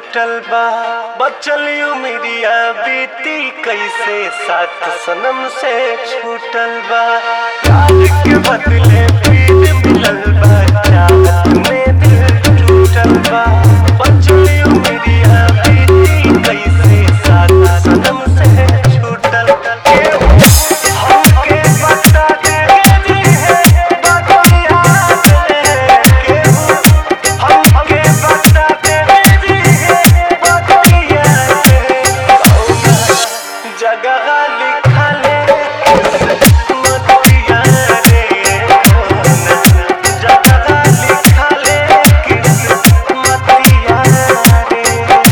छूटल बा बचल उमिरिया बीती कैसे साथ सनम से छूटल बा प्यार के बदले पीर मिलल बा चाहत में दिल टूटल बा बचल उमिरिया बीती कैसे साथ सनम से छूटल केहू हमके बता दे जी है बदलिया केहू हमके बता दे जी है बदलिया जगह लिखा ले मतिया रे जगह लिखा ले किस मतिया रे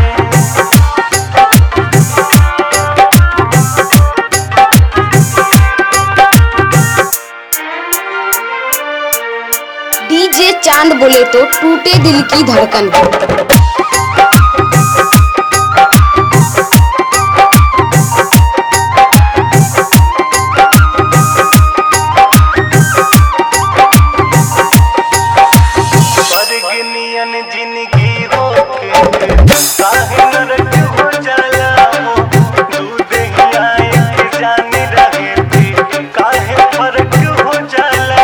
डीजे चांद बोले तो टूटे दिल की धड़कन स्वर्गनियन जिंदगी हो के काहे नरक हो जाला हो दूध ही आए के जाने रहे थे काहे फर्क हो जाला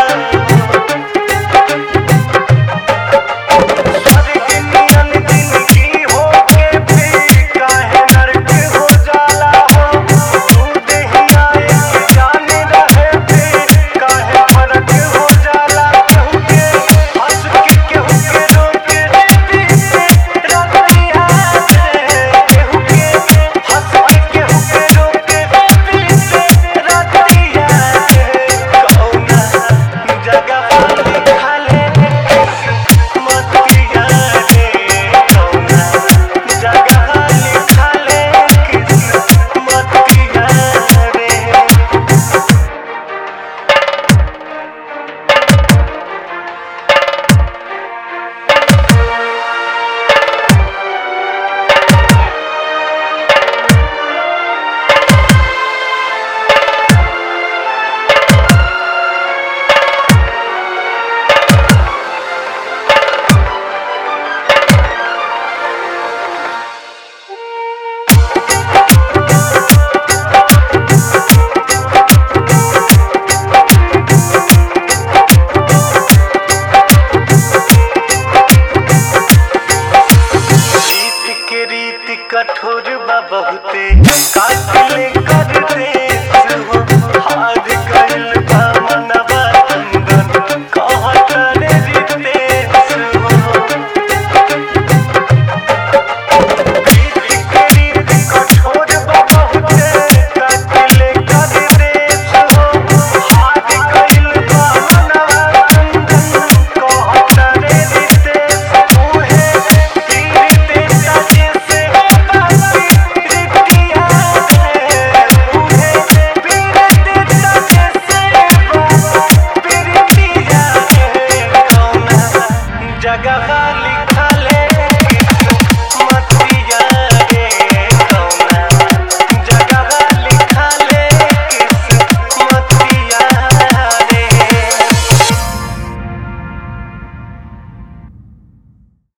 स्वर्गनियन जिंदगी हो के भी काहे नरक हो जाला हो दूध ही आए के जाने रहे थे काहे फर्क हो जाला केहू के हंस के केहू के रोक देती रतिया रे केहू के हंस के केहू के रोक देती रतिया रे कौना जगह लिखा ले मतिया रे कौना जगह लिखा ले मतिया रे रीत के रीत कठोर बा बहुते काट